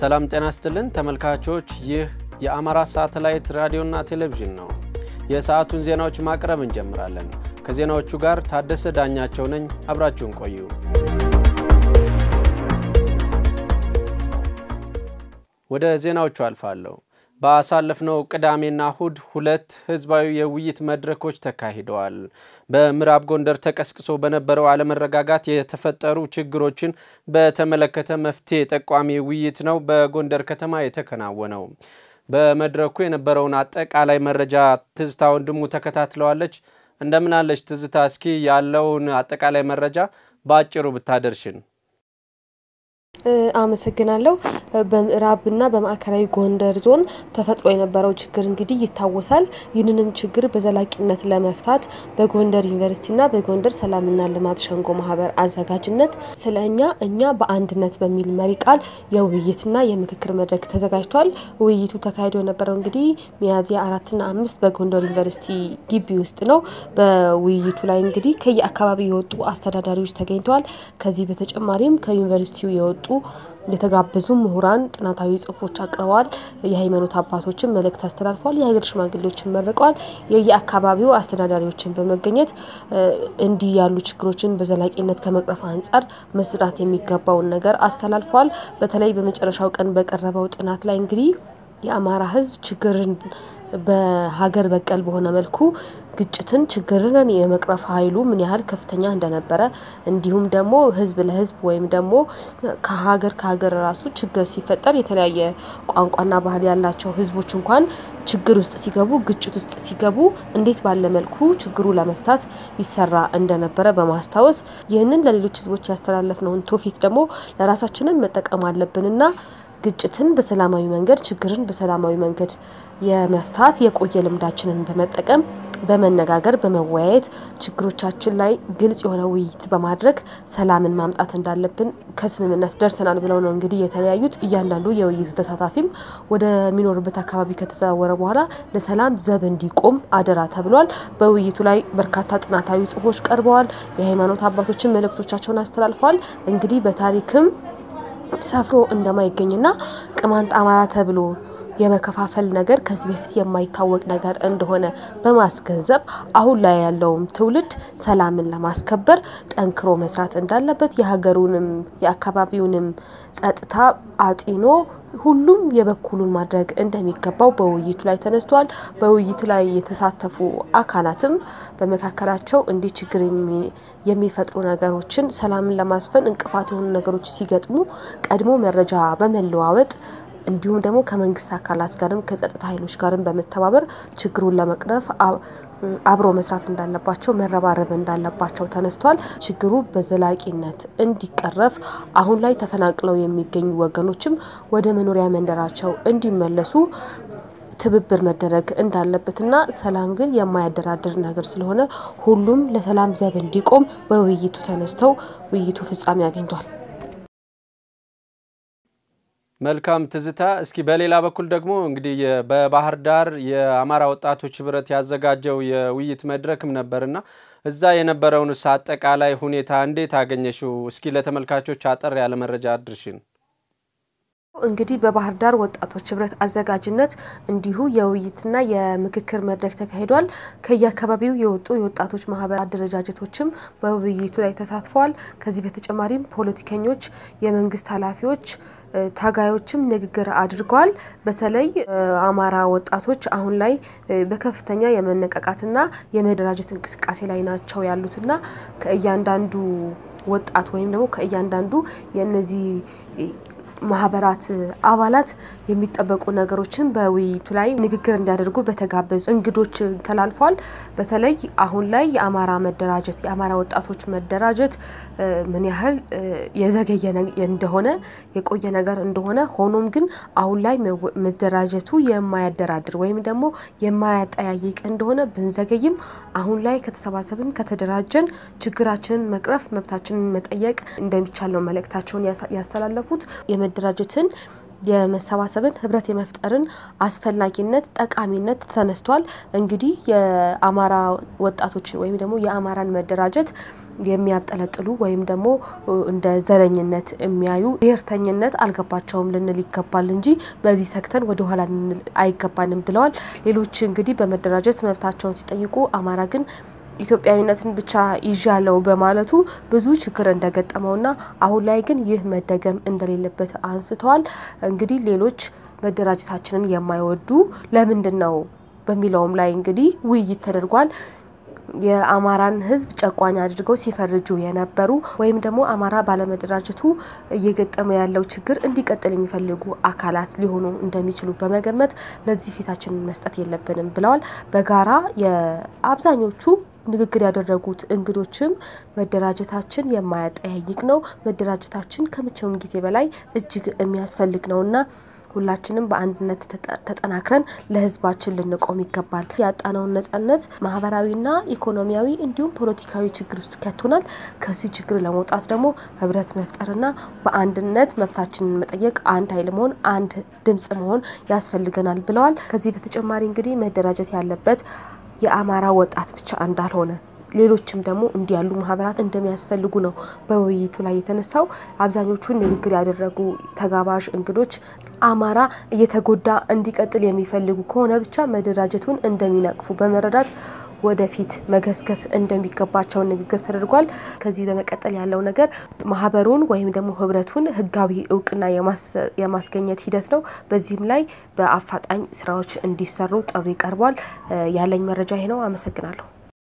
ሰላም ጤና ስጥልን ተመልካቾች፣ ይህ የአማራ ሳተላይት ራዲዮና ቴሌቪዥን ነው። የሰዓቱን ዜናዎች ማቅረብ እንጀምራለን። ከዜናዎቹ ጋር ታደሰ ዳኛቸው ነኝ። አብራችሁን ቆዩ። ወደ ዜናዎቹ አልፋለሁ። በአሳለፍነው ቅዳሜና እሁድ ሁለት ህዝባዊ የውይይት መድረኮች ተካሂደዋል። በምዕራብ ጎንደር ተቀስቅሶ በነበረው አለመረጋጋት የተፈጠሩ ችግሮችን በተመለከተ መፍትሄ ጠቋሚ ውይይት ነው በጎንደር ከተማ የተከናወነው። በመድረኩ የነበረውን አጠቃላይ መረጃ ትዝታ ወንድሙ ተከታትለዋለች። እንደምናለች ትዝታ? እስኪ ያለውን አጠቃላይ መረጃ በአጭሩ ብታደርሽን። አመሰግናለሁ። በምዕራብና በማዕከላዊ ጎንደር ዞን ተፈጥሮ የነበረው ችግር እንግዲህ ይታወሳል። ይህንንም ችግር በዘላቂነት ለመፍታት በጎንደር ዩኒቨርሲቲና በጎንደር ሰላምና ልማት ሸንጎ ማህበር አዘጋጅነት ስለ እኛ እኛ በአንድነት በሚል መሪ ቃል የውይይትና የምክክር መድረክ ተዘጋጅቷል። ውይይቱ ተካሂዶ የነበረው እንግዲህ ሚያዝያ አራትና አምስት በጎንደር ዩኒቨርሲቲ ግቢ ውስጥ ነው። በውይይቱ ላይ እንግዲህ ከየአካባቢው የወጡ አስተዳዳሪዎች ተገኝተዋል። ከዚህ በተጨማሪም ከዩኒቨርሲቲው የወጡ የተጋበዙ ምሁራን ጥናታዊ ጽሁፎች አቅርበዋል። የሃይማኖት አባቶችን መልእክት አስተላልፈዋል። የሀገር ሽማግሌዎችን መርቀዋል። የየአካባቢው አስተዳዳሪዎችን በመገኘት እንዲህ ያሉ ችግሮችን በዘላቂነት ከመቅረፍ አንጻር መስራት የሚገባውን ነገር አስተላልፈዋል። በተለይ በመጨረሻው ቀን በቀረበው ጥናት ላይ እንግዲህ የአማራ ሕዝብ ችግርን በሀገር በቀል በሆነ መልኩ ግጭትን ችግርን የመቅረፍ ኃይሉ ምን ያህል ከፍተኛ እንደነበረ እንዲሁም ደግሞ ህዝብ ለህዝብ ወይም ደግሞ ከሀገር ከሀገር ራሱ ችግር ሲፈጠር የተለያየ ቋንቋና ባህል ያላቸው ህዝቦች እንኳን ችግር ውስጥ ሲገቡ ግጭት ውስጥ ሲገቡ እንዴት ባለ መልኩ ችግሩ ለመፍታት ይሰራ እንደነበረ በማስታወስ ይህንን ለሌሎች ህዝቦች ያስተላለፍነውን ትውፊት ደግሞ ለራሳችንን መጠቀም አለብንና ግጭትን በሰላማዊ መንገድ ችግርን በሰላማዊ መንገድ የመፍታት የቆየ ልምዳችንን በመጠቀም በመነጋገር በመወያየት ችግሮቻችን ላይ ግልጽ የሆነ ውይይት በማድረግ ሰላምን ማምጣት እንዳለብን ከስምምነት ደርሰናል ብለው ነው እንግዲህ የተለያዩት። እያንዳንዱ የውይይቱ ተሳታፊም ወደሚኖርበት አካባቢ ከተዘዋወረ በኋላ ለሰላም ዘብ እንዲቆም አደራ ተብሏል። በውይይቱ ላይ በርካታ ጥናታዊ ጽሁፎች ቀርበዋል። የሃይማኖት አባቶችን መልእክቶቻቸውን አስተላልፈዋል። እንግዲህ በታሪክም ሰፍሮ እንደማይገኝና ቅማንት አማራ ተብሎ የመከፋፈል ነገር ከዚህ በፊት የማይታወቅ ነገር እንደሆነ በማስገንዘብ አሁን ላይ ያለውም ትውልድ ሰላምን ለማስከበር ጠንክሮ መስራት እንዳለበት የሀገሩንም የአካባቢውንም ጸጥታ አጢኖ ሁሉም የበኩሉን ማድረግ እንደሚገባው በውይይቱ ላይ ተነስቷል። በውይይት ላይ የተሳተፉ አካላትም በመካከላቸው እንዲህ ችግር የሚፈጥሩ ነገሮችን ሰላምን ለማስፈን እንቅፋት የሆኑ ነገሮች ሲገጥሙ ቀድሞ መረጃ በመለዋወጥ እንዲሁም ደግሞ ከመንግስት አካላት ጋርም ከጸጥታ ኃይሎች ጋርም በመተባበር ችግሩን ለመቅረፍ አብሮ መስራት እንዳለባቸው መረባረብ እንዳለባቸው ተነስቷል። ችግሩ በዘላቂነት እንዲቀረፍ አሁን ላይ ተፈናቅለው የሚገኙ ወገኖችም ወደ መኖሪያ መንደራቸው እንዲመለሱ ትብብር መደረግ እንዳለበትና ሰላም ግን የማያደራድር ነገር ስለሆነ ሁሉም ለሰላም ዘብ እንዲቆም በውይይቱ ተነስተው ውይይቱ ፍጻሜ አግኝቷል። መልካም ትዝታ። እስኪ በሌላ በኩል ደግሞ እንግዲህ በባህር ዳር የአማራ ወጣቶች ህብረት ያዘጋጀው የውይይት መድረክም ነበርና እዛ የነበረውንስ አጠቃላይ ሁኔታ እንዴት አገኘሽው? እስኪ ለተመልካቾች አጠር ያለ መረጃ አድርሽን። እንግዲህ በባህር ዳር ወጣቶች ህብረት አዘጋጅነት እንዲሁ የውይይትና የምክክር መድረክ ተካሂዷል። ከየአካባቢው የወጡ የወጣቶች ማህበር አደረጃጀቶችም በውይይቱ ላይ ተሳትፈዋል። ከዚህ በተጨማሪም ፖለቲከኞች፣ የመንግስት ኃላፊዎች ታጋዮችም ንግግር አድርገዋል። በተለይ አማራ ወጣቶች አሁን ላይ በከፍተኛ የመነቃቃትና የመደራጀት እንቅስቃሴ ላይ ናቸው ያሉትና ከእያንዳንዱ ወጣት ወይም ደግሞ ከእያንዳንዱ የእነዚህ ማህበራት አባላት የሚጠበቁ ነገሮችን በውይይቱ ላይ ንግግር እንዲያደርጉ በተጋበዙ እንግዶች ተላልፏል። በተለይ አሁን ላይ የአማራ መደራጀት የአማራ ወጣቶች መደራጀት ምን ያህል የዘገየ እንደሆነ የቆየ ነገር እንደሆነ ሆኖም ግን አሁን ላይ መደራጀቱ የማያደራድር ወይም ደግሞ የማያጠያይቅ እንደሆነ ብንዘገይም አሁን ላይ ከተሰባሰብን ከተደራጀን ችግራችንን መቅረፍ መብታችንን መጠየቅ እንደሚቻል ነው መልእክታቸውን ያስተላለፉት። የመደራጀትን የመሰባሰብን ህብረት የመፍጠርን አስፈላጊነት ጠቃሚነት ተነስቷል። እንግዲህ የአማራ ወጣቶችን ወይም ደግሞ የአማራን መደራጀት የሚያብጠለጥሉ ወይም ደግሞ እንደ ዘረኝነት የሚያዩ ብሔርተኝነት አልገባቸውም ልንል ይገባል እንጂ በዚህ ሰክተን ወደ ኋላ ልንል አይገባንም ብለዋል። ሌሎች እንግዲህ በመደራጀት መብታቸውን ሲጠይቁ አማራ ግን ኢትዮጵያዊነትን ብቻ ይዣለው በማለቱ ብዙ ችግር እንደገጠመውና አሁን ላይ ግን ይህ መደገም እንደሌለበት አንስተዋል። እንግዲህ ሌሎች መደራጀታችንን የማይወዱ ለምንድን ነው በሚለውም ላይ እንግዲህ ውይይት ተደርጓል። የአማራን ሕዝብ ጨቋኝ አድርገው ሲፈርጁ የነበሩ ወይም ደግሞ አማራ ባለመደራጀቱ እየገጠመ ያለው ችግር እንዲቀጥል የሚፈልጉ አካላት ሊሆኑ እንደሚችሉ በመገመት ለዚህ ፊታችንን መስጠት የለብንም ብለዋል። በጋራ የአብዛኞቹ ንግግር ያደረጉት እንግዶችም መደራጀታችን የማያጠያይቅ ነው፣ መደራጀታችን ከመቼውም ጊዜ በላይ እጅግ የሚያስፈልግ ነውና ሁላችንም በአንድነት ተጠናክረን ለህዝባችን ልንቆም ይገባል። ያጣነውን ነጻነት ማህበራዊና ኢኮኖሚያዊ እንዲሁም ፖለቲካዊ ችግር ውስጥ ከቶናል። ከዚህ ችግር ለመውጣት ደግሞ ህብረት መፍጠርና በአንድነት መብታችንን መጠየቅ፣ አንድ ኃይል መሆን፣ አንድ ድምጽ መሆን ያስፈልገናል ብለዋል። ከዚህ በተጨማሪ እንግዲህ መደራጀት ያለበት የአማራ ወጣት ብቻ እንዳልሆነ ሌሎችም ደግሞ እንዲህ ያሉ ማህበራት እንደሚያስፈልጉ ነው በውይይቱ ላይ የተነሳው። አብዛኞቹን ንግግር ያደረጉ ተጋባዥ እንግዶች አማራ እየተጎዳ እንዲቀጥል የሚፈልጉ ከሆነ ብቻ መደራጀቱን እንደሚነቅፉ በመረዳት ወደፊት መገስገስ እንደሚገባቸው ንግግር ተደርጓል። ከዚህ በመቀጠል ያለው ነገር ማህበሩን ወይም ደግሞ ህብረቱን ህጋዊ እውቅና የማስገኘት ሂደት ነው። በዚህም ላይ በአፋጣኝ ስራዎች እንዲሰሩ ጥሪ ቀርቧል። ያለኝ መረጃ ይሄ ነው። አመሰግናለሁ።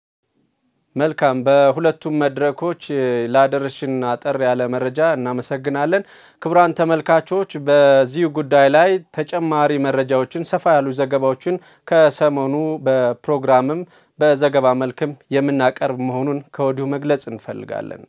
መልካም። በሁለቱም መድረኮች ላደረሽን አጠር ያለ መረጃ እናመሰግናለን። ክቡራን ተመልካቾች በዚሁ ጉዳይ ላይ ተጨማሪ መረጃዎችን፣ ሰፋ ያሉ ዘገባዎችን ከሰሞኑ በፕሮግራምም በዘገባ መልክም የምናቀርብ መሆኑን ከወዲሁ መግለጽ እንፈልጋለን።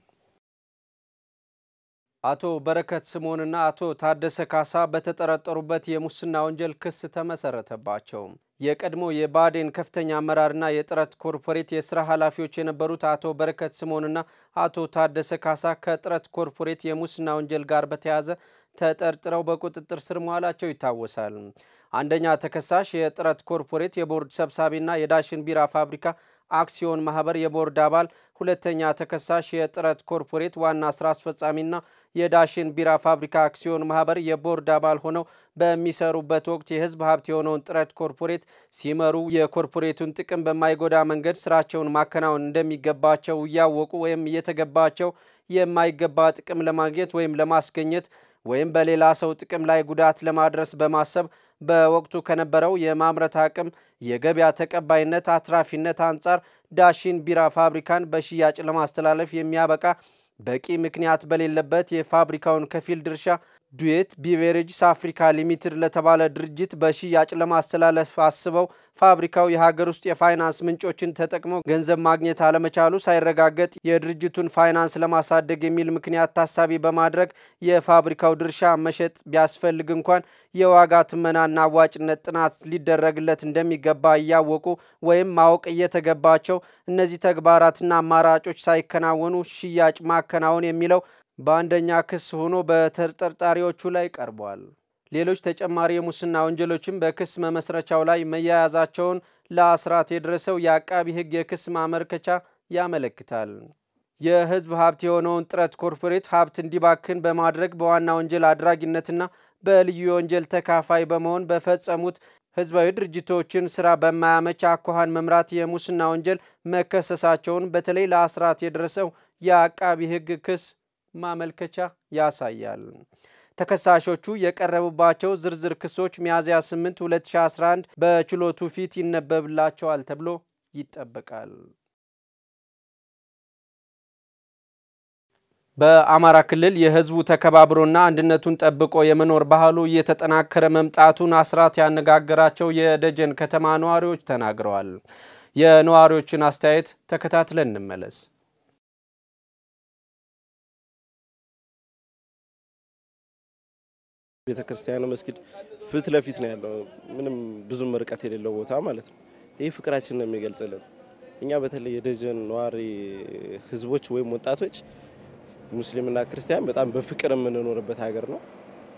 አቶ በረከት ስምኦንና አቶ ታደሰ ካሳ በተጠረጠሩበት የሙስና ወንጀል ክስ ተመሰረተባቸው። የቀድሞ የባዴን ከፍተኛ አመራርና የጥረት ኮርፖሬት የስራ ኃላፊዎች የነበሩት አቶ በረከት ስምኦንና አቶ ታደሰ ካሳ ከጥረት ኮርፖሬት የሙስና ወንጀል ጋር በተያያዘ ተጠርጥረው በቁጥጥር ስር መዋላቸው ይታወሳል። አንደኛ ተከሳሽ የጥረት ኮርፖሬት የቦርድ ሰብሳቢና የዳሽን ቢራ ፋብሪካ አክሲዮን ማህበር የቦርድ አባል፣ ሁለተኛ ተከሳሽ የጥረት ኮርፖሬት ዋና ስራ አስፈጻሚና የዳሽን ቢራ ፋብሪካ አክሲዮን ማህበር የቦርድ አባል ሆነው በሚሰሩበት ወቅት የህዝብ ሀብት የሆነውን ጥረት ኮርፖሬት ሲመሩ የኮርፖሬቱን ጥቅም በማይጎዳ መንገድ ስራቸውን ማከናወን እንደሚገባቸው እያወቁ ወይም እየተገባቸው የማይገባ ጥቅም ለማግኘት ወይም ለማስገኘት ወይም በሌላ ሰው ጥቅም ላይ ጉዳት ለማድረስ በማሰብ በወቅቱ ከነበረው የማምረት አቅም፣ የገበያ ተቀባይነት፣ አትራፊነት አንጻር ዳሽን ቢራ ፋብሪካን በሽያጭ ለማስተላለፍ የሚያበቃ በቂ ምክንያት በሌለበት የፋብሪካውን ከፊል ድርሻ ዱዌት ቢቬሬጅስ አፍሪካ ሊሚትድ ለተባለ ድርጅት በሽያጭ ለማስተላለፍ አስበው ፋብሪካው የሀገር ውስጥ የፋይናንስ ምንጮችን ተጠቅሞ ገንዘብ ማግኘት አለመቻሉ ሳይረጋገጥ የድርጅቱን ፋይናንስ ለማሳደግ የሚል ምክንያት ታሳቢ በማድረግ የፋብሪካው ድርሻ መሸጥ ቢያስፈልግ እንኳን የዋጋ ትመናና አዋጭነት ጥናት ሊደረግለት እንደሚገባ እያወቁ ወይም ማወቅ እየተገባቸው እነዚህ ተግባራትና አማራጮች ሳይከናወኑ ሽያጭ ማከናወን የሚለው በአንደኛ ክስ ሆኖ በተጠርጣሪዎቹ ላይ ቀርቧል። ሌሎች ተጨማሪ የሙስና ወንጀሎችም በክስ መመስረቻው ላይ መያያዛቸውን ለአስራት የደረሰው የአቃቢ ሕግ የክስ ማመልከቻ ያመለክታል። የሕዝብ ሀብት የሆነውን ጥረት ኮርፖሬት ሀብት እንዲባክን በማድረግ በዋና ወንጀል አድራጊነትና በልዩ የወንጀል ተካፋይ በመሆን በፈጸሙት ህዝባዊ ድርጅቶችን ስራ በማያመች አኳኋን መምራት የሙስና ወንጀል መከሰሳቸውን በተለይ ለአስራት የደረሰው የአቃቢ ሕግ ክስ ማመልከቻ ያሳያል። ተከሳሾቹ የቀረቡባቸው ዝርዝር ክሶች ሚያዝያ 8 2011 በችሎቱ ፊት ይነበብላቸዋል ተብሎ ይጠበቃል። በአማራ ክልል የህዝቡ ተከባብሮና አንድነቱን ጠብቆ የመኖር ባህሉ እየተጠናከረ መምጣቱን አስራት ያነጋገራቸው የደጀን ከተማ ነዋሪዎች ተናግረዋል። የነዋሪዎችን አስተያየት ተከታትለን እንመለስ። ቤተ ክርስቲያኑ መስጊድ ፊት ለፊት ነው ያለው። ምንም ብዙም ርቀት የሌለው ቦታ ማለት ነው። ይህ ፍቅራችን ነው የሚገልጽልን። እኛ በተለይ የደጀን ነዋሪ ህዝቦች ወይም ወጣቶች ሙስሊምና ክርስቲያን በጣም በፍቅር የምንኖርበት ሀገር ነው።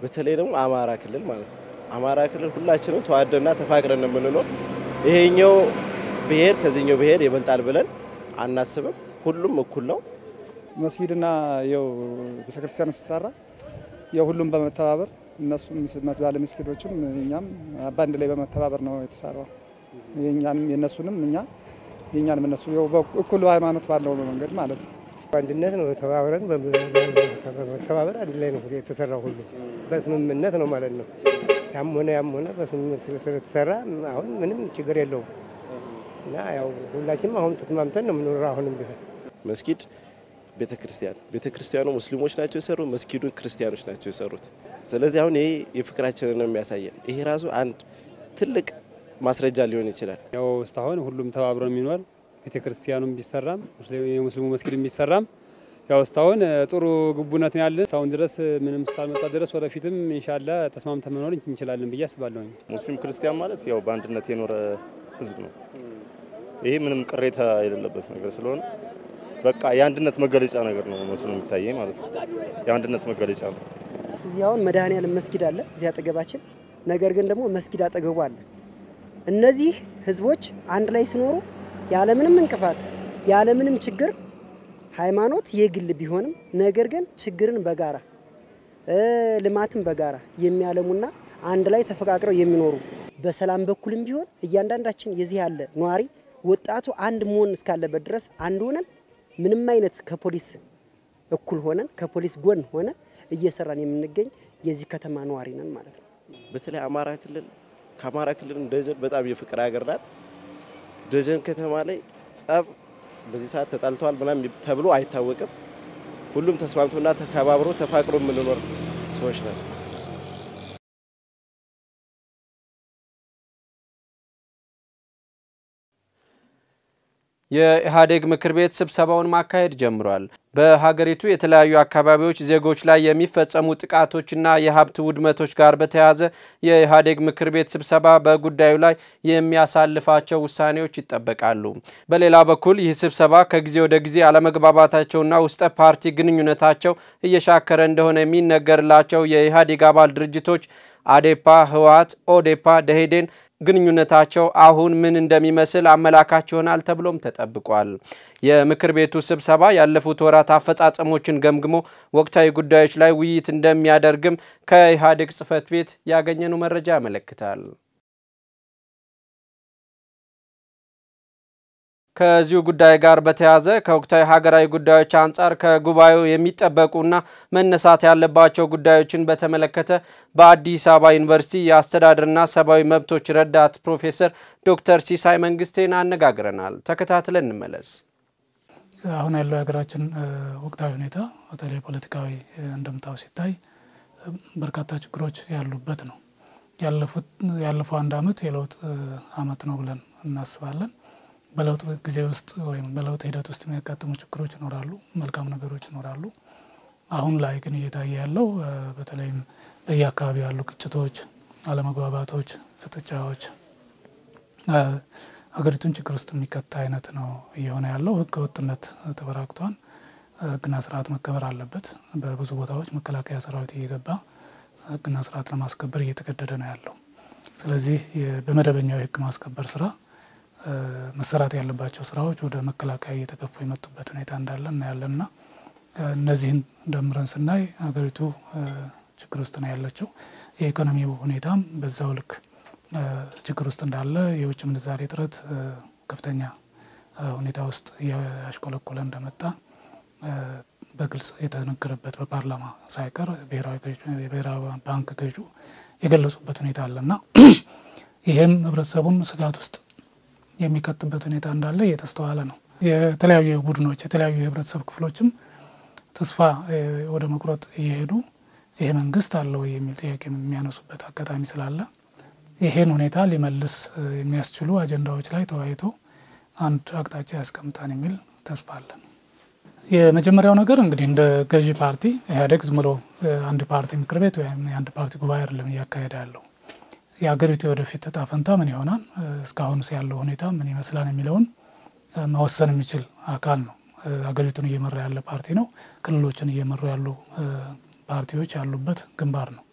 በተለይ ደግሞ አማራ ክልል ማለት ነው። አማራ ክልል ሁላችንም ተዋደና ተፋቅረን የምንኖር ይሄኛው ብሔር ከዚህኛው ብሔር ይበልጣል ብለን አናስብም። ሁሉም እኩል ነው። መስጊድና የው ቤተክርስቲያኑ ሲሰራ የሁሉም በመተባበር እነሱም ባለ መስጊዶችም እኛም በአንድ ላይ በመተባበር ነው የተሰራው። የእኛንም የእነሱንም እኛ የእኛንም እነሱ እኩል ሃይማኖት ባለው መንገድ ማለት ነው። አንድነት ነው። ተባብረን በመተባበር አንድ ላይ ነው የተሰራው። ሁሉ በስምምነት ነው ማለት ነው። ያም ሆነ ያም ሆነ በስምምነት ስለተሰራ አሁን ምንም ችግር የለውም እና ያው ሁላችንም አሁን ተስማምተን ነው የምኖረው። አሁንም ቢሆን መስጊድ ቤተ ክርስቲያን ቤተ ክርስቲያኑ ሙስሊሞች ናቸው የሰሩ መስጊዱን ክርስቲያኖች ናቸው የሰሩት። ስለዚህ አሁን ይሄ የፍቅራችንን ነው የሚያሳየን። ይሄ ራሱ አንድ ትልቅ ማስረጃ ሊሆን ይችላል። ያው እስካሁን ሁሉም ተባብሮ የሚኖር ቤተ ክርስቲያኑም ቢሰራም የሙስሊሙ መስጊድ ቢሰራም ያው እስካሁን ጥሩ ግቡነት ነው ያለን። እስካሁን ድረስ ምንም ስታልመጣ ድረስ ወደፊትም ኢንሻላ ተስማምተን መኖር እንችላለን ብዬ አስባለሁ። ሙስሊም ክርስቲያን ማለት ያው በአንድነት የኖረ ህዝብ ነው። ይሄ ምንም ቅሬታ የሌለበት ነገር ስለሆነ በቃ የአንድነት መገለጫ ነገር ነው መስሎ የሚታየኝ ማለት ነው። የአንድነት መገለጫ ነው። እዚህ አሁን መድኃኔዓለም መስጊድ አለ እዚህ አጠገባችን። ነገር ግን ደግሞ መስጊድ አጠገቡ አለ። እነዚህ ህዝቦች አንድ ላይ ሲኖሩ ያለምንም እንቅፋት ያለምንም ችግር ሃይማኖት የግል ቢሆንም ነገር ግን ችግርን በጋራ ልማትን በጋራ የሚያለሙና አንድ ላይ ተፈቃቅረው የሚኖሩ በሰላም በኩልም ቢሆን እያንዳንዳችን የዚህ ያለ ነዋሪ ወጣቱ አንድ መሆን እስካለበት ድረስ አንድ ሆነን ምንም አይነት ከፖሊስ እኩል ሆነን ከፖሊስ ጎን ሆነን እየሰራን የምንገኝ የዚህ ከተማ ነዋሪ ነን ማለት ነው። በተለይ አማራ ክልል ከአማራ ክልል ደጀን በጣም የፍቅር ሀገር ናት። ደጀን ከተማ ላይ ጸብ በዚህ ሰዓት ተጣልተዋል ምናምን ተብሎ አይታወቅም። ሁሉም ተስማምቶና ተከባብሮ ተፋቅሮ የምንኖር ሰዎች ነን። የኢህአዴግ ምክር ቤት ስብሰባውን ማካሄድ ጀምሯል። በሀገሪቱ የተለያዩ አካባቢዎች ዜጎች ላይ የሚፈጸሙ ጥቃቶችና የሀብት ውድመቶች ጋር በተያያዘ የኢህአዴግ ምክር ቤት ስብሰባ በጉዳዩ ላይ የሚያሳልፋቸው ውሳኔዎች ይጠበቃሉ። በሌላ በኩል ይህ ስብሰባ ከጊዜ ወደ ጊዜ አለመግባባታቸውና ውስጠ ፓርቲ ግንኙነታቸው እየሻከረ እንደሆነ የሚነገርላቸው የኢህአዴግ አባል ድርጅቶች አዴፓ፣ ህወሓት፣ ኦዴፓ፣ ደኢህዴን ግንኙነታቸው አሁን ምን እንደሚመስል አመላካች ይሆናል ተብሎም ተጠብቋል። የምክር ቤቱ ስብሰባ ያለፉት ወራት አፈጻጸሞችን ገምግሞ ወቅታዊ ጉዳዮች ላይ ውይይት እንደሚያደርግም ከኢህአዴግ ጽህፈት ቤት ያገኘነው መረጃ ያመለክታል። ከዚሁ ጉዳይ ጋር በተያያዘ ከወቅታዊ ሀገራዊ ጉዳዮች አንጻር ከጉባኤው የሚጠበቁና መነሳት ያለባቸው ጉዳዮችን በተመለከተ በአዲስ አበባ ዩኒቨርሲቲ የአስተዳደርና ሰብአዊ መብቶች ረዳት ፕሮፌሰር ዶክተር ሲሳይ መንግስቴን አነጋግረናል። ተከታትለን እንመለስ። አሁን ያለው የሀገራችን ወቅታዊ ሁኔታ በተለይ ፖለቲካዊ እንደምታው ሲታይ በርካታ ችግሮች ያሉበት ነው። ያለፈው አንድ አመት የለውጥ አመት ነው ብለን እናስባለን። በለውጥ ጊዜ ውስጥ ወይም በለውጥ ሂደት ውስጥ የሚያጋጥሙ ችግሮች ይኖራሉ፣ መልካም ነገሮች ይኖራሉ። አሁን ላይ ግን እየታየ ያለው በተለይም በየአካባቢው ያሉ ግጭቶች፣ አለመግባባቶች፣ ፍጥጫዎች ሀገሪቱን ችግር ውስጥ የሚከታ አይነት ነው እየሆነ ያለው። ህገ ወጥነት ተበራክቷል። ህግና ስርዓት መከበር አለበት። በብዙ ቦታዎች መከላከያ ሰራዊት እየገባ ህግና ስርዓት ለማስከበር እየተገደደ ነው ያለው። ስለዚህ በመደበኛው የህግ ማስከበር ስራ መሰራት ያለባቸው ስራዎች ወደ መከላከያ እየተገፉ የመጡበት ሁኔታ እንዳለ እናያለንና እነዚህን ደምረን ስናይ ሀገሪቱ ችግር ውስጥ ነው ያለችው። የኢኮኖሚው ሁኔታም በዛው ልክ ችግር ውስጥ እንዳለ፣ የውጭ ምንዛሬ እጥረት ከፍተኛ ሁኔታ ውስጥ እያሽቆለቆለ እንደመጣ በግልጽ የተነገረበት በፓርላማ ሳይቀር የብሔራዊ ባንክ ገዢ የገለጹበት ሁኔታ አለና ይህም ህብረተሰቡን ስጋት ውስጥ የሚከትበት ሁኔታ እንዳለ እየተስተዋለ ነው። የተለያዩ ቡድኖች የተለያዩ የህብረተሰብ ክፍሎችም ተስፋ ወደ መቁረጥ እየሄዱ ይሄ መንግስት አለ ወይ የሚል ጥያቄ የሚያነሱበት አጋጣሚ ስላለ ይሄን ሁኔታ ሊመልስ የሚያስችሉ አጀንዳዎች ላይ ተወያይቶ አንድ አቅጣጫ ያስቀምጣን የሚል ተስፋ አለን። የመጀመሪያው ነገር እንግዲህ እንደ ገዢ ፓርቲ ኢህአዴግ ዝም ብሎ አንድ ፓርቲ ምክር ቤት ወይም የአንድ ፓርቲ ጉባኤ አይደለም እያካሄደ ያለው የሀገሪቱ የወደፊት እጣ ፈንታ ምን ይሆናል፣ እስካሁን ያለው ሁኔታ ምን ይመስላል የሚለውን መወሰን የሚችል አካል ነው። ሀገሪቱን እየመራ ያለ ፓርቲ ነው። ክልሎችን እየመሩ ያሉ ፓርቲዎች ያሉበት ግንባር ነው።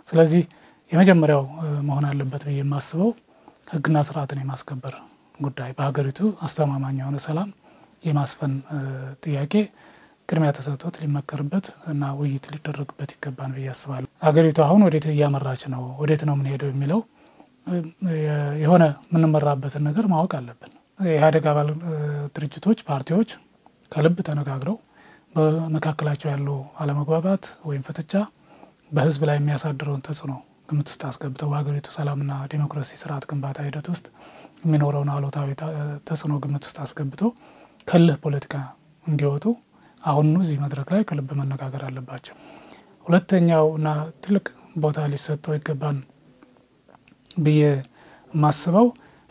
ስለዚህ የመጀመሪያው መሆን አለበት ብዬ የማስበው ሕግና ስርዓትን የማስከበር ጉዳይ በሀገሪቱ አስተማማኝ የሆነ ሰላም የማስፈን ጥያቄ ቅድሚያ ተሰጥቶት ሊመከርበት እና ውይይት ሊደረግበት ይገባል ብዬ አስባለሁ። ሀገሪቱ አሁን ወዴት እያመራች ነው፣ ወዴት ነው የምንሄደው የሚለው የሆነ የምንመራበትን ነገር ማወቅ አለብን። የኢህአዴግ አባል ድርጅቶች፣ ፓርቲዎች ከልብ ተነጋግረው በመካከላቸው ያለው አለመግባባት ወይም ፍጥጫ በህዝብ ላይ የሚያሳድረውን ተጽዕኖ ግምት ውስጥ አስገብተው በሀገሪቱ ሰላምና ዴሞክራሲ ስርዓት ግንባታ ሂደት ውስጥ የሚኖረውን አሉታዊ ተጽዕኖ ግምት ውስጥ አስገብተው ከልህ ፖለቲካ እንዲወጡ አሁኑ እዚህ መድረክ ላይ ከልብ መነጋገር አለባቸው። ሁለተኛው እና ትልቅ ቦታ ሊሰጠው ይገባን ብዬ የማስበው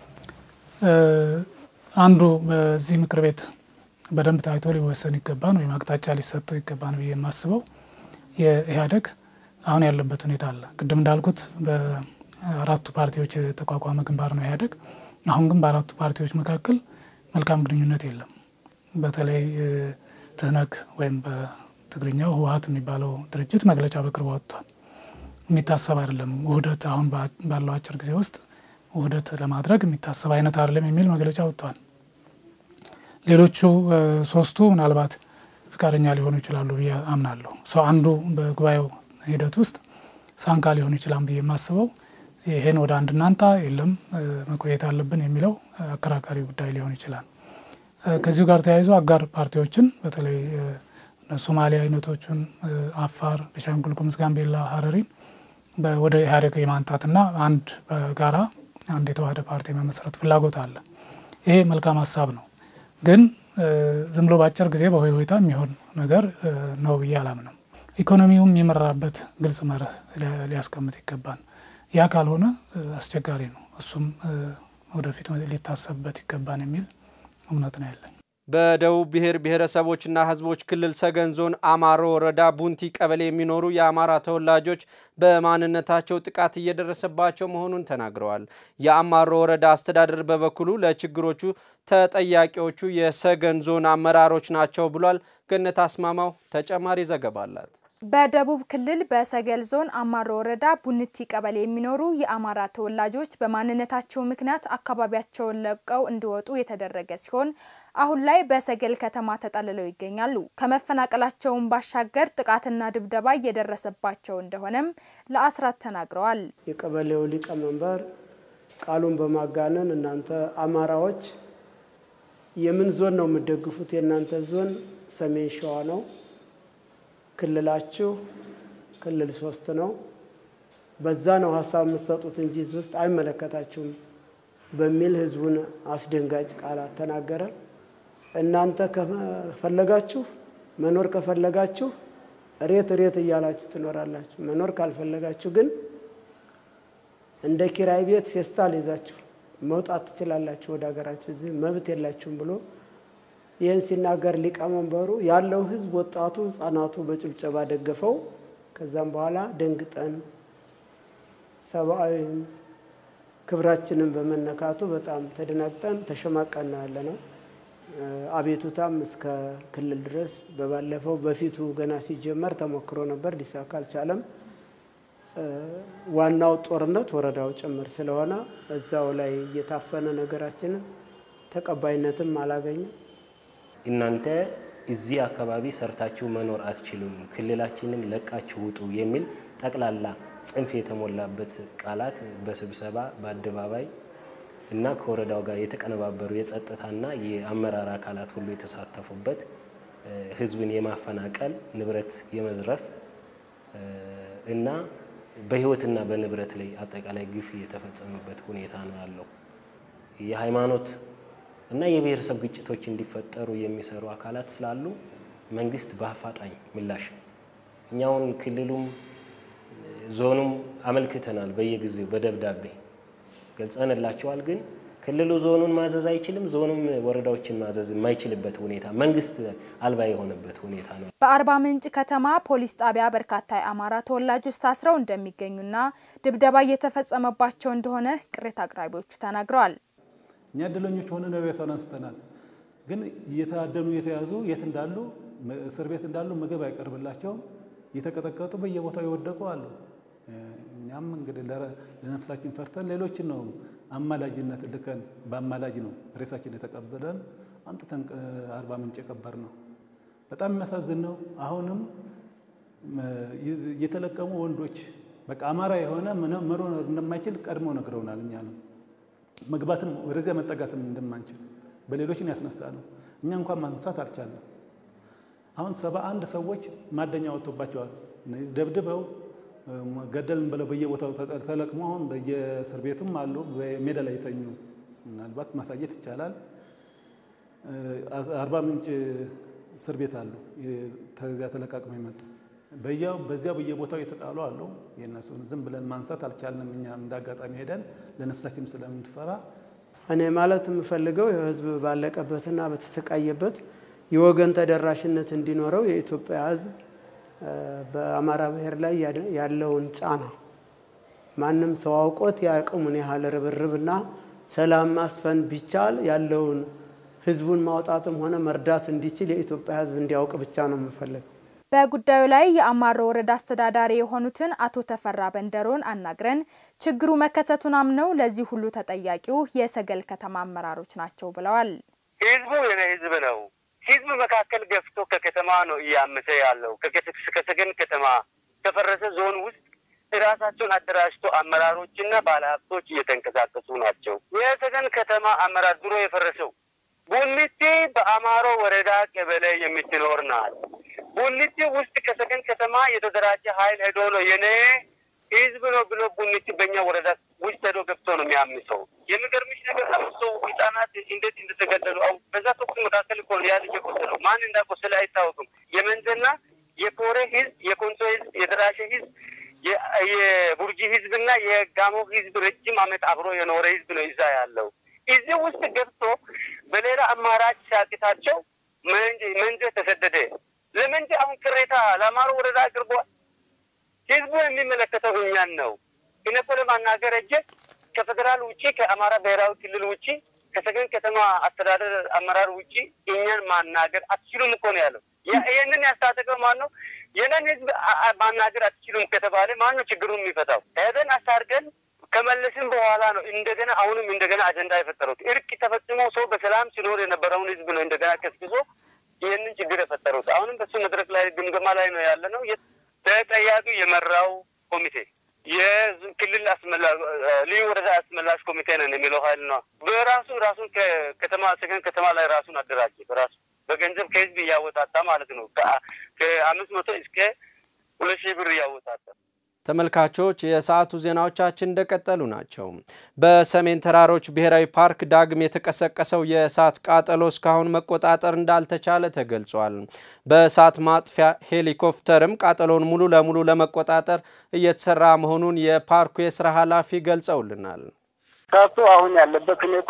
አንዱ በዚህ ምክር ቤት በደንብ ታይቶ ሊወሰን ይገባን ወይም አቅጣጫ ሊሰጠው ይገባን ብዬ የማስበው የኢህአዴግ አሁን ያለበት ሁኔታ አለ። ቅድም እንዳልኩት በአራቱ ፓርቲዎች የተቋቋመ ግንባር ነው ኢህአዴግ። አሁን ግን በአራቱ ፓርቲዎች መካከል መልካም ግንኙነት የለም። በተለይ ትህነግ ወይም በትግርኛው ህወሀት የሚባለው ድርጅት መግለጫ በቅርቡ ወጥቷል። የሚታሰብ አይደለም ውህደት አሁን ባለው አጭር ጊዜ ውስጥ ውህደት ለማድረግ የሚታሰብ አይነት አይደለም የሚል መግለጫ ወጥቷል። ሌሎቹ ሶስቱ ምናልባት ፍቃደኛ ሊሆኑ ይችላሉ ብዬ አምናለሁ። ሰው አንዱ በጉባኤው ሂደት ውስጥ ሳንካ ሊሆን ይችላል ብዬ የማስበው ይሄን ወደ አንድ እናንታ የለም መቆየት አለብን የሚለው አከራካሪ ጉዳይ ሊሆን ይችላል። ከዚሁ ጋር ተያይዞ አጋር ፓርቲዎችን በተለይ ሶማሊያ አይነቶቹን አፋር፣ ቤኒሻንጉል ጉሙዝ፣ ጋምቤላ፣ ሀረሪን ወደ ኢህአዴግ የማንጣትና አንድ በጋራ አንድ የተዋህደ ፓርቲ መመስረት ፍላጎት አለ። ይሄ መልካም ሀሳብ ነው፣ ግን ዝም ብሎ በአጭር ጊዜ በሆይ ሆይታ የሚሆን ነገር ነው ብዬ አላምንም። ኢኮኖሚውም የመራበት ግልጽ መርህ ሊያስቀምጥ ይገባል። ያ ካልሆነ አስቸጋሪ ነው። እሱም ወደፊት ሊታሰብበት ይገባን የሚል እምነት ነው ያለኝ። በደቡብ ብሔር ብሔረሰቦችና ሕዝቦች ክልል ሰገን ዞን አማሮ ወረዳ ቡንቲ ቀበሌ የሚኖሩ የአማራ ተወላጆች በማንነታቸው ጥቃት እየደረሰባቸው መሆኑን ተናግረዋል። የአማሮ ወረዳ አስተዳደር በበኩሉ ለችግሮቹ ተጠያቂዎቹ የሰገን ዞን አመራሮች ናቸው ብሏል። ገነት አስማማው ተጨማሪ ዘገባ አላት። በደቡብ ክልል በሰገል ዞን አማሮ ወረዳ ቡንቲ ቀበሌ የሚኖሩ የአማራ ተወላጆች በማንነታቸው ምክንያት አካባቢያቸውን ለቀው እንዲወጡ የተደረገ ሲሆን አሁን ላይ በሰገል ከተማ ተጠልለው ይገኛሉ። ከመፈናቀላቸውን ባሻገር ጥቃትና ድብደባ እየደረሰባቸው እንደሆነም ለአስራት ተናግረዋል። የቀበሌው ሊቀመንበር ቃሉን በማጋነን እናንተ አማራዎች የምን ዞን ነው የምትደግፉት? የእናንተ ዞን ሰሜን ሸዋ ነው ክልላችሁ ክልል ሶስት ነው። በዛ ነው ሀሳብ የምትሰጡት እንጂ ህዝብ ውስጥ አይመለከታችሁም በሚል ህዝቡን አስደንጋጭ ቃላት ተናገረ። እናንተ ከፈለጋችሁ መኖር ከፈለጋችሁ ሬት ሬት እያላችሁ ትኖራላችሁ። መኖር ካልፈለጋችሁ ግን እንደ ኪራይ ቤት ፌስታል ይዛችሁ መውጣት ትችላላችሁ ወደ ሀገራችሁ፣ እዚህ መብት የላችሁም ብሎ ይህን ሲናገር ሊቀመንበሩ ያለው ህዝብ ወጣቱ፣ ህጻናቱ በጭብጨባ ደገፈው። ከዛም በኋላ ደንግጠን ሰብአዊ ክብራችንን በመነካቱ በጣም ተደናግጠን ተሸማቀን ያለ ነው። አቤቱታም እስከ ክልል ድረስ በባለፈው በፊቱ ገና ሲጀመር ተሞክሮ ነበር፣ ሊሳካ አልቻለም። ዋናው ጦርነት ወረዳው ጭምር ስለሆነ እዛው ላይ እየታፈነ ነገራችንን ተቀባይነትም አላገኘም። እናንተ እዚህ አካባቢ ሰርታችሁ መኖር አትችሉም፣ ክልላችንን ለቃችሁ ውጡ የሚል ጠቅላላ ጽንፍ የተሞላበት ቃላት በስብሰባ በአደባባይ እና ከወረዳው ጋር የተቀነባበሩ የጸጥታና የአመራር አካላት ሁሉ የተሳተፉበት ህዝብን የማፈናቀል ንብረት የመዝረፍ እና በህይወትና በንብረት ላይ አጠቃላይ ግፍ የተፈጸመበት ሁኔታ ነው ያለው። የሃይማኖት እና የብሔረሰብ ግጭቶች እንዲፈጠሩ የሚሰሩ አካላት ስላሉ መንግስት በአፋጣኝ ምላሽ እኛውን ክልሉም ዞኑም አመልክተናል። በየጊዜው በደብዳቤ ገልጸንላቸዋል። ግን ክልሉ ዞኑን ማዘዝ አይችልም፣ ዞኑም ወረዳዎችን ማዘዝ የማይችልበት ሁኔታ መንግስት አልባ የሆነበት ሁኔታ ነው። በአርባ ምንጭ ከተማ ፖሊስ ጣቢያ በርካታ የአማራ ተወላጆች ታስረው እንደሚገኙና ድብደባ እየተፈጸመባቸው እንደሆነ ቅሬታ አቅራቢዎቹ ተናግረዋል። እኛ እድለኞች ሆነን ሬሳውን አንስተናል። ግን እየታደኑ እየተያዙ የት እንዳሉ እስር ቤት እንዳሉ ምግብ አይቀርብላቸውም። እየተቀጠቀጡ በየቦታው የወደቁ አሉ። እኛም እንግዲህ ለነፍሳችን ፈርተን ሌሎችን ነው አማላጅነት ልከን በአማላጅ ነው ሬሳችን የተቀበለን አምጥተን አርባ ምንጭ የቀበር ነው። በጣም የሚያሳዝን ነው። አሁንም የተለቀሙ ወንዶች በቃ አማራ የሆነ መኖር እንደማይችል ቀድመው ነግረውናል። እኛ ነው መግባትም ወደዚያ መጠጋትም እንደማንችል በሌሎችን ያስነሳ ነው። እኛ እንኳን ማንሳት አልቻለም። አሁን ሰባ አንድ ሰዎች ማደኛ ወጥቶባቸዋል። እነዚህ ደብድበው ገደልን ብለው በየቦታው ተለቅሞ አሁን በየእስር ቤቱም አሉ። በሜዳ ላይ የተኙ ምናልባት ማሳየት ይቻላል። አርባ ምንጭ እስር ቤት አሉ። ከዚያ ተለቃቅመው የመጡ በያው በዚያው በየቦታው የተጣሉ አሉ። የእነሱን ዝም ብለን ማንሳት አልቻልንም። እኛ እንደ አጋጣሚ ሄደን ለነፍሳችን ስለምንፈራ እኔ ማለት የምፈልገው የህዝብ ባለቀበትና በተሰቃየበት የወገን ተደራሽነት እንዲኖረው የኢትዮጵያ ህዝብ በአማራ ብሔር ላይ ያለውን ጫና ማንም ሰው አውቆት የአቅሙን ያህል ርብርብና ሰላም ማስፈን ቢቻል ያለውን ህዝቡን ማውጣትም ሆነ መርዳት እንዲችል የኢትዮጵያ ህዝብ እንዲያውቅ ብቻ ነው የምፈልገው። በጉዳዩ ላይ የአማሮ ወረዳ አስተዳዳሪ የሆኑትን አቶ ተፈራ በንደሮን አናግረን ችግሩ መከሰቱን አምነው ለዚህ ሁሉ ተጠያቂው የሰገል ከተማ አመራሮች ናቸው ብለዋል። ህዝቡ የኔ ህዝብ ነው። ህዝብ መካከል ገፍቶ ከከተማ ነው እያመሰ ያለው። ከሰገን ከተማ ከፈረሰ ዞን ውስጥ ራሳቸውን አደራጅቶ አመራሮችና ባለሀብቶች እየተንቀሳቀሱ ናቸው። የሰገን ከተማ አመራር ድሮ የፈረሰው ቡኒቲ በአማሮ ወረዳ ቀበሌ የምትኖር ናት። ቡኒቲ ውስጥ ከሰገን ከተማ የተደራጀ ኃይል ሄዶ ነው የኔ ህዝብ ነው ብሎ ቡኒቲ በእኛ ወረዳ ውስጥ ሄዶ ገብቶ ነው የሚያምሰው። የሚገርምሽ ነገር አምስት ሰው ህጻናት እንዴት እንደተገደሉ አሁ በዛ ተኩስ መካከል እኮ ያ ልጅ የቆሰለው ማን እንዳቆሰለ አይታወቅም። የመንዘና የኮሬ ህዝብ፣ የኮንሶ ህዝብ፣ የደራሼ ህዝብ፣ የቡርጂ ህዝብና የጋሞ ህዝብ ረጅም ዓመት አብሮ የኖረ ህዝብ ነው እዛ ያለው። እዚህ ውስጥ ገብቶ በሌላ አማራጭ ሲያቅታቸው መንጀ ተሰደደ። ለመንጀ አሁን ቅሬታ ለአማሮ ወረዳ አቅርቧል። ህዝቡ የሚመለከተው እኛን ነው። እኔ እኮ ለማናገር እጄ ከፌዴራል ውጭ ከአማራ ብሔራዊ ክልል ውጭ ከሰገን ከተማ አስተዳደር አመራር ውጭ እኛን ማናገር አትችሉም እኮ ነው ያለው። ይህንን ያስታጠቀው ማን ነው? የነን ህዝብ ማናገር አትችሉም ከተባለ ማን ነው ችግሩን የሚፈታው? ሄደን አስታርገን ከመለስን በኋላ ነው እንደገና አሁንም እንደገና አጀንዳ የፈጠሩት። እርቅ ተፈጽሞ ሰው በሰላም ሲኖር የነበረውን ህዝብ ነው እንደገና ቀስቅሶ ይህንን ችግር የፈጠሩት። አሁንም በሱ መድረክ ላይ ግምገማ ላይ ነው ያለ ነው። ተጠያቂ የመራው ኮሚቴ የክልል ልዩ ወረዳ አስመላሽ ኮሚቴ ነን የሚለው ሀይል ነው። በራሱ ራሱን ከከተማ ሰገን ከተማ ላይ ራሱን አደራጀ። በራሱ በገንዘብ ከህዝብ እያወጣጣ ማለት ነው። ከአምስት መቶ እስከ ሁለት ሺህ ብር እያወጣጣ ተመልካቾች የሰዓቱ ዜናዎቻችን እንደቀጠሉ ናቸው። በሰሜን ተራሮች ብሔራዊ ፓርክ ዳግም የተቀሰቀሰው የእሳት ቃጠሎ እስካሁን መቆጣጠር እንዳልተቻለ ተገልጿል። በእሳት ማጥፊያ ሄሊኮፕተርም ቃጠሎውን ሙሉ ለሙሉ ለመቆጣጠር እየተሰራ መሆኑን የፓርኩ የስራ ኃላፊ ገልጸውልናል። እሳቱ አሁን ያለበት ሁኔታ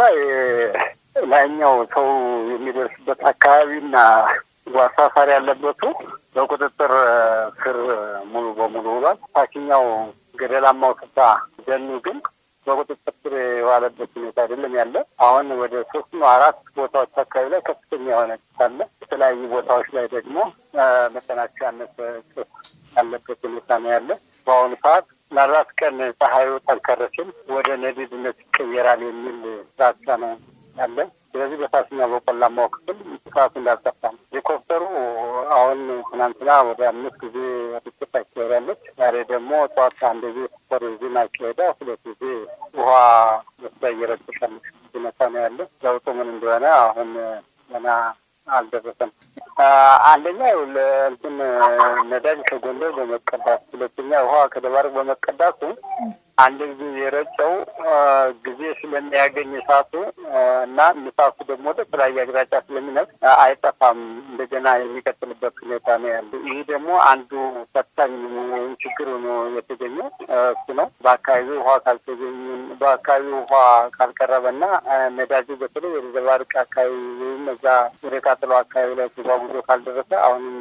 ላይኛው ሰው የሚደርስበት አካባቢና አሳፋሪ ያለበቱ በቁጥጥር ስር ሙሉ በሙሉ ውሏል። ታችኛው ገደላማው ስፍራ ደኑ ግን በቁጥጥር ስር የዋለበት ሁኔታ አይደለም ያለ። አሁን ወደ ሶስት ነው አራት ቦታዎች አካባቢ ላይ ከፍተኛ የሆነ ጭስ አለ። የተለያዩ ቦታዎች ላይ ደግሞ መጠናቸው ያነሰ ጭስ ያለበት ሁኔታ ነው ያለ። በአሁኑ ሰዓት ምናልባት ቀን ፀሐዩ ጠንከር ሲል ወደ ነዲድነት ይቀየራል የሚል ዛቻ ነው ያለ። ስለዚህ በታችኛው በቆላማው ክፍል ሰዓቱ እንዳልጠፋ ነው። ሄሊኮፕተሩ አሁን ትናንትና ወደ አምስት ጊዜ ርጭት አካሄዳለች። ዛሬ ደግሞ ጠዋት አንድ ጊዜ ሱፐር ቪዥን አካሄዳ ሁለት ጊዜ ውሃ መስላ እየረጨሻለች ሁኔታ ነው ያለ። ለውጡ ምን እንደሆነ አሁን ገና አልደረሰም። አንደኛ እንትን ነዳጅ ከጎንደር በመቀዳት ሁለተኛ ውሃ ከደባርቅ በመቀዳቱ አንድ ጊዜ የረጨው ጊዜ ስለሚያገኝ እሳቱ እና እሳቱ ደግሞ ወደ ተለያየ አቅጣጫ ስለሚነቅ አይጠፋም። እንደገና የሚቀጥልበት ሁኔታ ነው ያለ። ይህ ደግሞ አንዱ ፈታኝ ወይም ችግር ሆኖ የተገኘው እሱ ነው። በአካባቢው ውሃ ካልተገኘ በአካባቢው ውሃ ካልቀረበና ነዳጁ በተለይ ወደ ደባርቅ አካባቢ ወይም እዛ ወደ ቃጠሎ አካባቢ ላይ ተጓጉዞ ካልደረሰ አሁንም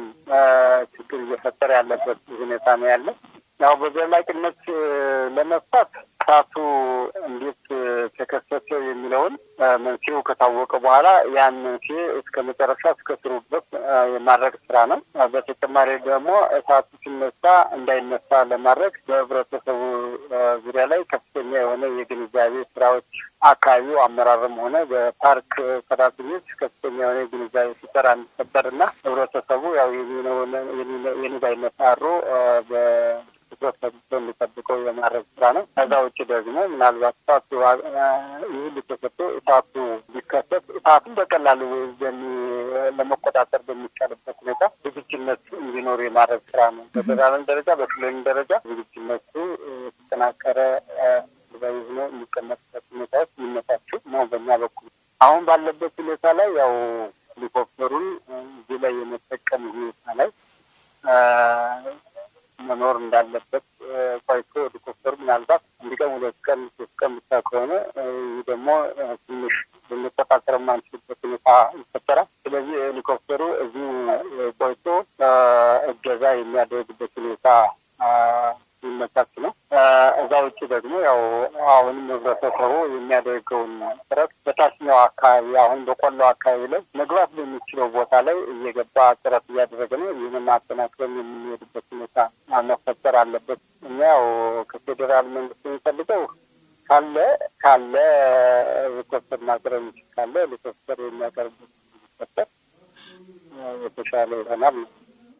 ችግር እየፈጠረ ያለበት ሁኔታ ነው ያለ። ያው በዘላቂነት ለመፍታት እሳቱ እንዴት ተከሰተ የሚለውን መንስኤው ከታወቀ በኋላ ያን መንስኤ እስከ መጨረሻ እስከ ስሩ ድረስ የማድረግ ስራ ነው። በተጨማሪ ደግሞ እሳቱ ሲነሳ እንዳይነሳ ለማድረግ በህብረተሰቡ ዙሪያ ላይ ከፍተኛ የሆነ የግንዛቤ ስራዎች አካባቢው አመራርም ሆነ በፓርክ ሰራተኞች ከፍተኛ የሆነ የግንዛቤ ሲሰራ እንዲፈጠር እና ህብረተሰቡ ያው የኔ ባይነት አድሮ ትኩረት ሰጥቶ እንዲጠብቀው የማድረግ ስራ ነው። ከዛ ውጭ ደግሞ ምናልባት እሳቱ ይህ ልተሰጥቶ እሳቱ ቢከሰት እሳቱን በቀላሉ ለመቆጣጠር በሚቻልበት ሁኔታ ዝግጁነት እንዲኖር የማድረግ ስራ ነው። በፌደራልም ደረጃ በክልልም ደረጃ ዝግጁነቱ የተጠናከረ ዛዊ ሆኖ የሚቀመጥበት ሁኔታዎች የሚመቻቹ ነው። በእኛ በኩል አሁን ባለበት ሁኔታ ላይ ያው ሄሊኮፕተሩን እዚህ ላይ የመጠቀም ሁኔታ ላይ መኖር እንዳለበት ቆይቶ ሄሊኮፕተሩ ምናልባት አንድ ቀን ሁለት ቀን ሶስት ቀን ብቻ ከሆነ ይህ ደግሞ ትንሽ ልንቆጣጠር የማንችልበት ሁኔታ ይፈጠራል። ስለዚህ ሄሊኮፕተሩ እዚሁ ቆይቶ እገዛ የሚያደርግበት ሁኔታ የሚመቻች ነው። እዛ ውጭ ደግሞ ያው አሁንም ህብረተሰቡ የሚያደርገውን ጥረት በታችኛው አካባቢ አሁን በቆላው አካባቢ ላይ መግባት በሚችለው ቦታ ላይ እየገባ ጥረት እያደረገ ነው። ይህንን አጠናክረን የምንሄድበት ሁኔታ መፈጠር አለበት። እኛ ያው ከፌዴራል መንግስት የሚፈልገው ካለ ካለ ሄሊኮፕተር ማቅረብ የሚችል ካለ ሄሊኮፕተር የሚያቀርብበት ሊፈጠር የተሻለ ይሆናል ነው።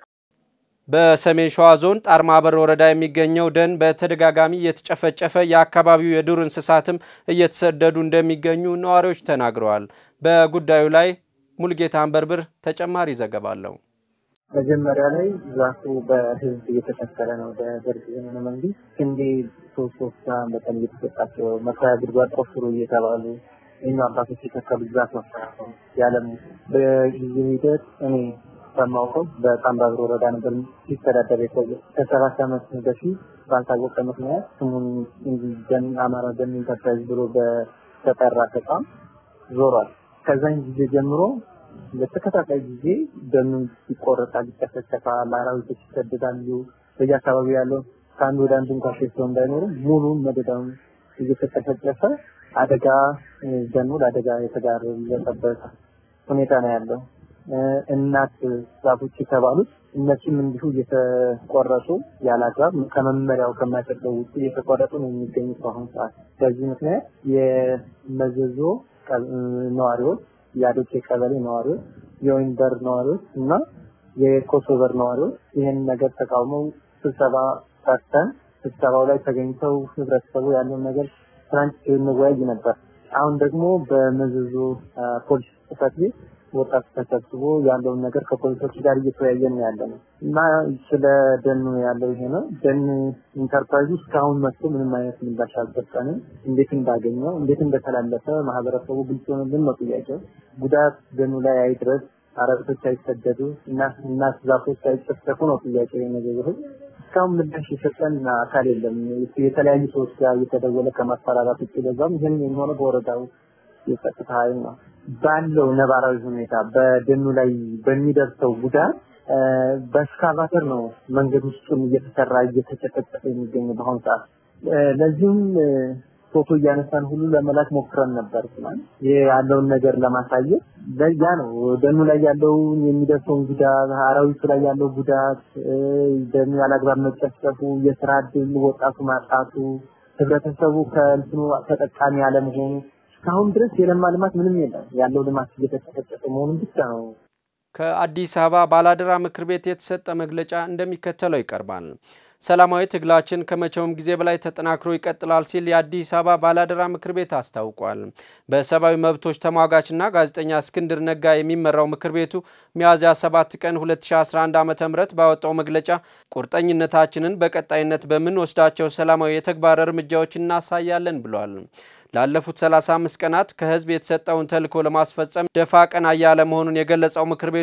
በሰሜን ሸዋ ዞን ጣርማበር ወረዳ የሚገኘው ደን በተደጋጋሚ እየተጨፈጨፈ የአካባቢው የዱር እንስሳትም እየተሰደዱ እንደሚገኙ ነዋሪዎች ተናግረዋል። በጉዳዩ ላይ ሙልጌታ አንበርብር ተጨማሪ ዘገባ አለው። መጀመሪያ ላይ ዛፉ በህዝብ እየተተከለ ነው። በደርግ ዘመነ መንግስት ስንዴ ሶስት ሶስት በቀን እየተሰጣቸው መሳያ ጉድጓድ ቆፍሩ እየተባሉ የኛ አባቶች የተከሉት ዛፍ መሰራት ነው ያለም በጊዜ ሂደት እኔ በማውቀው በጣምባብሮ ወረዳ ነበር ሲተዳደር የቆየ ከሰባት ዓመት በፊት ባልታወቀ ምክንያት ስሙን እንጂ ደን አማራ ደን ኢንተርፕራይዝ ብሎ በተጠራ ተቋም ዞሯል። ከዛን ጊዜ ጀምሮ በተከታታይ ጊዜ ደኑን ይቆረጣል፣ ይጨፈጨፋል፣ አራዊቶች ይሰደዳሉ። በየአካባቢው ያለው ከአንዱ ወደ አንዱ እንኳ ሸሽተው እንዳይኖሩ ሙሉን መደዳውን እየተጨፈጨፈ አደጋ ደኑ ለአደጋ የተጋለጠበት ሁኔታ ነው ያለው። እናት ዛፎች የተባሉት እነሱም እንዲሁ እየተቆረጡ ያላግባብ ከመመሪያው ከማይፈቅደው ውጭ እየተቆረጡ ነው የሚገኙት በአሁኑ ሰዓት። በዚህ ምክንያት የመዘዞ ነዋሪዎች፣ የአዶቼ ቀበሌ ነዋሪዎች፣ የወይንበር ነዋሪዎች እና የኮሶበር ነዋሪዎች ይህን ነገር ተቃውመው ስብሰባ ጠርተን ስብሰባው ላይ ተገኝተው ህብረተሰቡ ያለውን ነገር ትናንት እንወያይ ነበር። አሁን ደግሞ በመዘዞ ፖሊስ ጽሕፈት ቤት ወጣት ተሰብስቦ ያለውን ነገር ከፖሊሶች ጋር እየተወያየን ያለ ነው እና ስለ ደኑ ያለው ይሄ ነው። ደን ኢንተርፕራይዝ እስካሁን መጥቶ ምንም አይነት ምላሽ አልሰጠንም። እንዴት እንዳገኘው እንዴት እንደተላለፈ ማህበረሰቡ ግልጽ ሆነልን ነው ጥያቄው። ጉዳት ደኑ ላይ አይድረስ፣ አረብቶች አይሰደዱ እና እናት ዛፎች አይጨፍጨፉ ነው ጥያቄው የነገሩ እስካሁን ምላሽ የሰጠን አካል የለም። የተለያዩ ሰዎች ጋር እየተደወለ ከማስፈራራት ውጭ ለዛም ይህን የሚሆነው በወረዳው የጸጥታ ኃይል ነው። ባለው ነባራዊ ሁኔታ በደኑ ላይ በሚደርሰው ጉዳት በስካቫተር ነው መንገድ ውስጡን እየተሰራ እየተጨፈጨፈ የሚገኘው በአሁኑ ሰዓት። ለዚህም ፎቶ እያነሳን ሁሉ ለመላክ ሞክረን ነበር። ይህ ያለውን ነገር ለማሳየት ያ ነው ደኑ ላይ ያለውን የሚደርሰውን ጉዳት፣ አራዊቱ ላይ ያለው ጉዳት፣ ደኑ ያላግባብ መጨፍጨፉ፣ የስራ እድል ወጣቱ ማጣቱ፣ ህብረተሰቡ ከእንትኑ ተጠቃሚ አለመሆኑ እስካሁን ድረስ የለማ ልማት ምንም የለም። ያለው ልማት እየተጨፈጨፈ መሆኑን ብቻ ነው። ከአዲስ አበባ ባላደራ ምክር ቤት የተሰጠ መግለጫ እንደሚከተለው ይቀርባል። ሰላማዊ ትግላችን ከመቼውም ጊዜ በላይ ተጠናክሮ ይቀጥላል ሲል የአዲስ አበባ ባላደራ ምክር ቤት አስታውቋል። በሰብአዊ መብቶች ተሟጋችና ጋዜጠኛ እስክንድር ነጋ የሚመራው ምክር ቤቱ ሚያዝያ 7 ቀን 2011 ዓ ም ባወጣው መግለጫ ቁርጠኝነታችንን በቀጣይነት በምንወስዳቸው ሰላማዊ የተግባር እርምጃዎች እናሳያለን ብሏል። ላለፉት 35 ቀናት ከህዝብ የተሰጠውን ተልዕኮ ለማስፈጸም ደፋ ቀና እያለ መሆኑን የገለጸው ምክር ቤቱ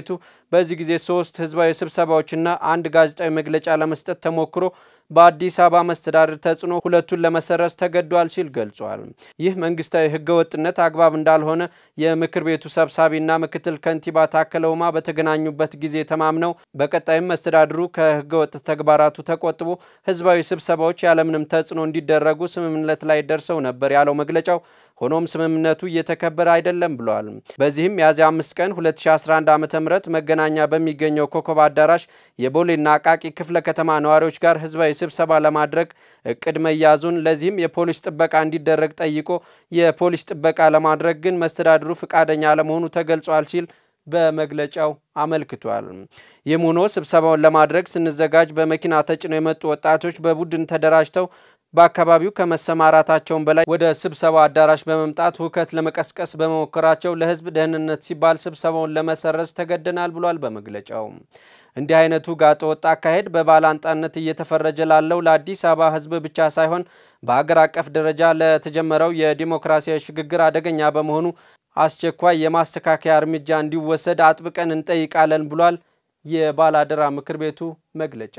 በዚህ ጊዜ ሶስት ህዝባዊ ስብሰባዎችና አንድ ጋዜጣዊ መግለጫ ለመስጠት ተሞክሮ በአዲስ አበባ መስተዳድር ተጽዕኖ ሁለቱን ለመሰረዝ ተገዷል ሲል ገልጿል። ይህ መንግስታዊ ህገወጥነት አግባብ እንዳልሆነ የምክር ቤቱ ሰብሳቢና ምክትል ከንቲባ ታከለ ኡማ በተገናኙበት ጊዜ ተማምነው በቀጣይም መስተዳድሩ ከህገወጥ ተግባራቱ ተቆጥቦ ህዝባዊ ስብሰባዎች ያለምንም ተጽዕኖ እንዲደረጉ ስምምነት ላይ ደርሰው ነበር ያለው መግለጫው ሆኖም ስምምነቱ እየተከበረ አይደለም ብሏል። በዚህም ሚያዝያ አምስት ቀን 2011 ዓ ም መገናኛ በሚገኘው ኮከብ አዳራሽ የቦሌና አቃቂ ክፍለ ከተማ ነዋሪዎች ጋር ህዝባዊ ስብሰባ ለማድረግ እቅድ መያዙን ለዚህም የፖሊስ ጥበቃ እንዲደረግ ጠይቆ የፖሊስ ጥበቃ ለማድረግ ግን መስተዳድሩ ፍቃደኛ አለመሆኑ ተገልጿል ሲል በመግለጫው አመልክቷል። ይህም ሆኖ ስብሰባውን ለማድረግ ስንዘጋጅ በመኪና ተጭነው የመጡ ወጣቶች በቡድን ተደራጅተው በአካባቢው ከመሰማራታቸውን በላይ ወደ ስብሰባ አዳራሽ በመምጣት ሁከት ለመቀስቀስ በመሞከራቸው ለህዝብ ደህንነት ሲባል ስብሰባውን ለመሰረዝ ተገደናል ብሏል በመግለጫው። እንዲህ አይነቱ ጋጠ ወጥ አካሄድ በባላንጣነት እየተፈረጀ ላለው ለአዲስ አበባ ህዝብ ብቻ ሳይሆን በሀገር አቀፍ ደረጃ ለተጀመረው የዲሞክራሲያዊ ሽግግር አደገኛ በመሆኑ አስቸኳይ የማስተካከያ እርምጃ እንዲወሰድ አጥብቀን እንጠይቃለን ብሏል የባላደራ ምክር ቤቱ መግለጫ።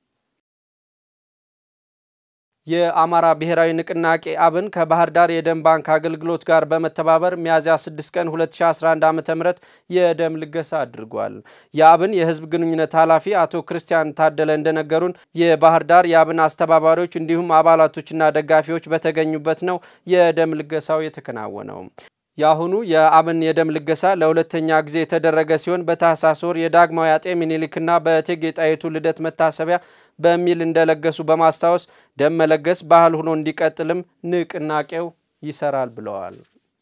የአማራ ብሔራዊ ንቅናቄ አብን ከባህር ዳር የደም ባንክ አገልግሎት ጋር በመተባበር ሚያዝያ 6 ቀን 2011 ዓ ም የደም ልገሳ አድርጓል። የአብን የህዝብ ግንኙነት ኃላፊ አቶ ክርስቲያን ታደለ እንደነገሩን የባህር ዳር የአብን አስተባባሪዎች እንዲሁም አባላቶችና ደጋፊዎች በተገኙበት ነው የደም ልገሳው የተከናወነው። የአሁኑ የአብን የደም ልገሳ ለሁለተኛ ጊዜ የተደረገ ሲሆን በታህሳስ ወር የዳግማዊ አጤ ሚኒሊክና በእቴጌ ጣይቱ ልደት መታሰቢያ በሚል እንደለገሱ በማስታወስ ደም መለገስ ባህል ሆኖ እንዲቀጥልም ንቅናቄው ይሰራል ብለዋል።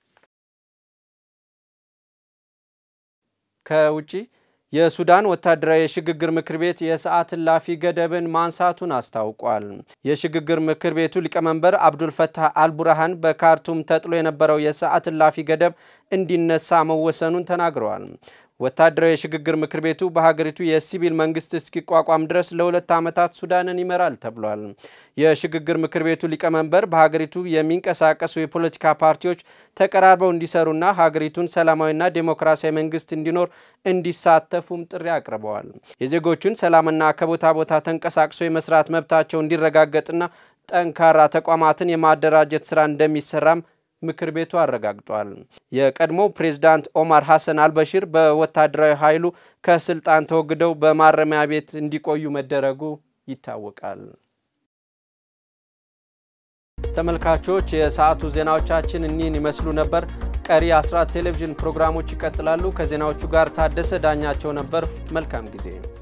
ከውጪ የሱዳን ወታደራዊ የሽግግር ምክር ቤት የሰዓት እላፊ ገደብን ማንሳቱን አስታውቋል። የሽግግር ምክር ቤቱ ሊቀመንበር አብዱልፈታህ አልቡርሃን በካርቱም ተጥሎ የነበረው የሰዓት እላፊ ገደብ እንዲነሳ መወሰኑን ተናግረዋል። ወታደራዊ የሽግግር ምክር ቤቱ በሀገሪቱ የሲቪል መንግስት እስኪቋቋም ድረስ ለሁለት ዓመታት ሱዳንን ይመራል ተብሏል። የሽግግር ምክር ቤቱ ሊቀመንበር በሀገሪቱ የሚንቀሳቀሱ የፖለቲካ ፓርቲዎች ተቀራርበው እንዲሰሩና ሀገሪቱን ሰላማዊና ዴሞክራሲያዊ መንግስት እንዲኖር እንዲሳተፉም ጥሪ አቅርበዋል። የዜጎቹን ሰላምና ከቦታ ቦታ ተንቀሳቅሶ የመስራት መብታቸው እንዲረጋገጥና ጠንካራ ተቋማትን የማደራጀት ስራ እንደሚሰራም ምክር ቤቱ አረጋግጧል። የቀድሞ ፕሬዝዳንት ኦማር ሐሰን አልበሺር በወታደራዊ ኃይሉ ከስልጣን ተወግደው በማረሚያ ቤት እንዲቆዩ መደረጉ ይታወቃል። ተመልካቾች የሰዓቱ ዜናዎቻችን እኒህን ይመስሉ ነበር። ቀሪ አስራት ቴሌቪዥን ፕሮግራሞች ይቀጥላሉ። ከዜናዎቹ ጋር ታደሰ ዳኛቸው ነበር። መልካም ጊዜ